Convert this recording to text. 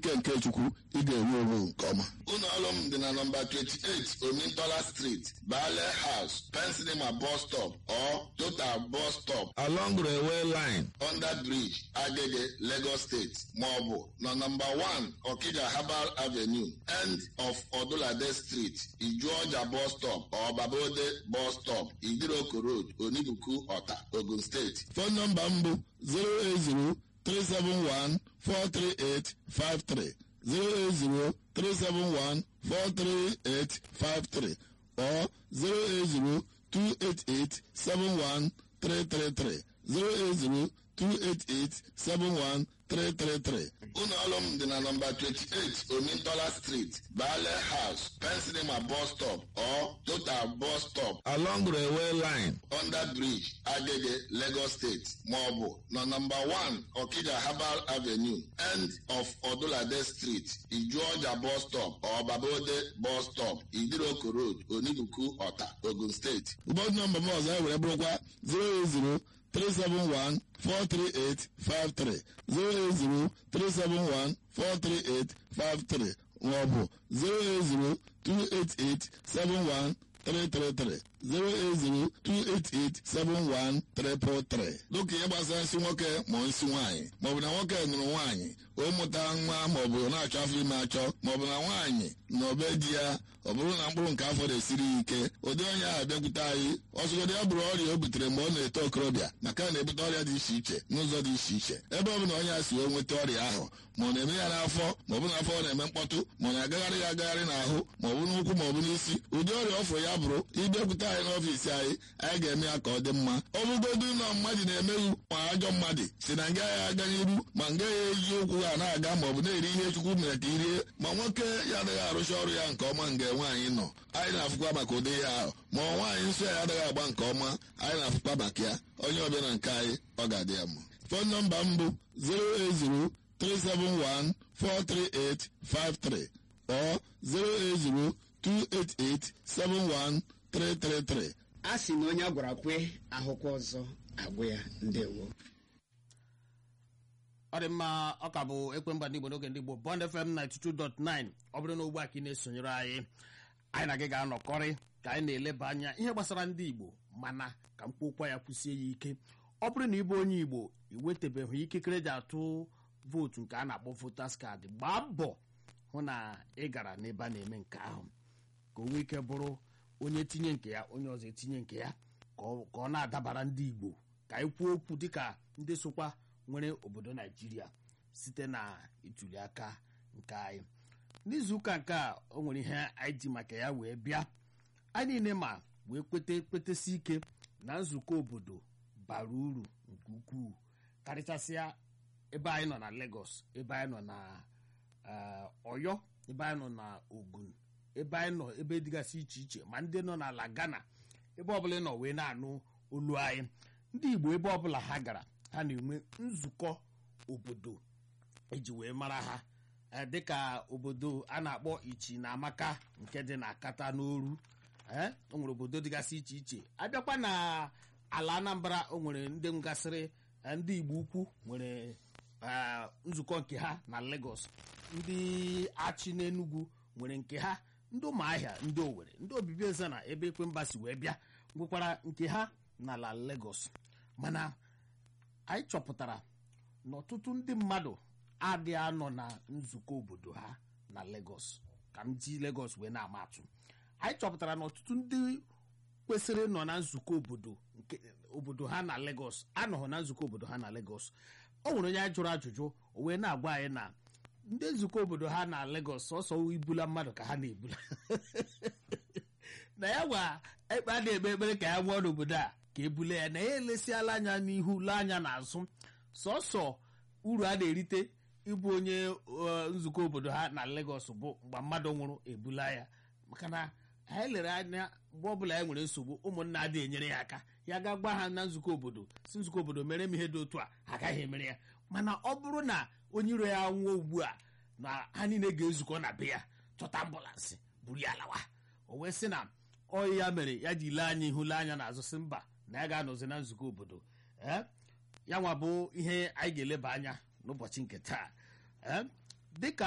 n'ike nke chukwu ị ga-enwe onwe nke ọma ụlọ ọrụ m dị na nọmba 28 omintola street bale house pensinema bus stop or total bus stop along railway line under bridge agege lagos state maọbụ na nọmba 1 okija herbal avenue end of odulade street ijuọja bus stop or babode bus stop idiroko road onibuku ọta ogun steeti fon nọmba m bụ 080 371-43853 080-371-43853 or 080-288-71333 080-288-71333 ụlọ ọrụ m dị na nọmba 28 omintola street bale house pensinema bus stop or total bus stop along railway line under bridge agege lagos state maọbụ na nọmba 1 okija herbal avenue end of odulade street ijuọja bus stop or babode bus stop idiroko road onibuku ọta ogun steeti ụbọchị nọmba m ọzọ e were bụrụkwa 080 371-43853 080-371-43853 maọbụ 080-288-71333 080-288-71333 dịka ihe gbasara nsị nwoke ma nsị nwaanyị maọbụ na nwoke nụrụ nwaanyị o mụta nwa maọbụ na-achọ afọ ime achọ maọbụ na nwaanyị na obe di ya ọ bụrụ na mkpụrụ nke afọ na-esiri ya ike ụdị onye ahụ bịakwute anyị ọsọgodi ya bụrụ ọrịa o butere mgbe ọ na-eto okorobịa maka na na-ebute ọrịa dị iche iche n'ụzọ dị iche iche ebe ọ bụla onye a si wee nweta ọrịa ahụ ma ọ na-eme ya n'afọ ma ọ bụ n'afọ ọ na-eme mkpọtụ ma ọ na-agagharị ya agagharị n'ahụ ma ọ bụ n'ụkwụ ma ọ bụ n'isi ụdị ọrịa ọfụ ya bụrụ ịbịakwute anyị n'ọfiisi anyị anyị ga-eme ya ka ọ dị mma ọ bụgodu na mmadụ na-emeghu ma ajọ mmadụ si na nga ya aga n'iru ma nga ya eji ụkwụ ha na-aga ma ọ bụ na-eri ihe chukwu mere ka irie ma nwoke ya adịghị arụcha ọrụ ya nke ọma nga nwaanyị nọ anyị na-afụkwa maka ụdị ya ahụ ma ọ nwaanyị nsọ ya adịghị agba nke ọma anyị na-afụkwa maka ya onye ọbịa na nke anyị ọ ga-adị ya mma fon nọmba m bụ 08037143853 or 08028871333 a sị na onye a gwara kwe ahụkwa ọzọ agwụ ya ndewo ọ dị mma ọ ka bụ ekwemba ndị igbo n'oge ndị igbo bond fm 92.9 ọ bụrụ na ugbu a ka ị na-esonyere anyị anyị na gị ga-anọkọrị ka anyị na-eleba anya ihe gbasara ndị igbo mana ka mkpokwa ya kwụsie ya ike ọ bụrụ na ịbụ onye igbo iwetabeghị ikikere ji atụ vootu nke a na-akpọ votas kaadị gbaa mbọ hụ na ị gara n'ebe a na-eme nke ahụ ka o nwee ike bụrụ onye tinye nke ya onye ọzọ etinye nke ya ka ọ ka ọ na-adabara ndị igbo ka anyị kwuo okwu dịka ndị sokwa nwere obodo naijiria site na ituli aka nke anyị n'izuụka nke a o nwere ihe anyị ji maka ya wee bịa anyị niile ma wee kwete kwetesi ike na nzukọ obodo bara uru nke ukwuu karịchasịa ebe anyị nọ na Lagos ebe anyị nọ na eh, Ọyọ ebe anyị nọ na Ogun ebe anyị nọ ebe dịgasị iche iche ma ndị nọ n'ala Ghana ebe ọbụla ị nọ wee na-anụ olu anyị ndị Igbo ebe ọbụla ha gara ha na-enwe nzukọ obodo eji wee mara ha eh, dịka obodo a na-akpọ Ichi na Amaka nke dị na Akata n'Oru eh, o nwere obodo dịgasị iche iche abịakwa na ala Anambra o nwere ndị ngasịrị eh, ndị Igbo ukwu nwere eh, nzukọ nke ha na Lagos ndị achị n'Enugu nwere nke ha ndị ụmụahịa ndị Owerri ndị obibi eze na ebe ekwemba si wee bịa nwekwara nke ha n'ala Lagos mana anyị chọpụtara na ọtụtụ ndị mmadụ adịghị anọ na nzukọ obodo ha na Lagos ka m ji Lagos wee na-ama atụ anyị chọpụtara na ọtụtụ ndị kwesịrị nọ na nzukọ obodo nke obodo ha na Lagos anọghị na nzukọ obodo ha na Lagos o nwere onye anyị jụrụ ajụjụ o wee na-agwa anyị na ndị nzukọ obodo ha na Lagos sọsọ ibula mmadụ ka ha na-ebula na ya gwa ekpe a na-ekpe ekpere ka ya nwụọ n'obodo a ka ebule ya na ya elesiala anya n'ihu lee anya n'azụ sọsọ uru a na-erite ịbụ onye eh, nzukọ obodo ha na Lagos bụ mgbe mmadụ nwụrụ ebula ya maka na anyị lere anya mgbe ọbụla ya nwere nsogbu ụmụnna adịghị enyere ya aka ya ga gwa ha na nzukọ obodo si nzukọ obodo mere m ihe dị otu a ha agaghị emere ya mana ọ bụrụ na onye iro ya nwụọ ugbu a na ha niile ga-ezukọ na be ya chọta ambụlansị buru ya lawa o wee sị na ọyị ya mere ya ji lee anya ihu lee anya n'azụ sị mba na ya ga-anọzi na nzukọ obodo ee ya nwa bụ ihe anyị ga-eleba anya n'ụbọchị nke taa ee dịka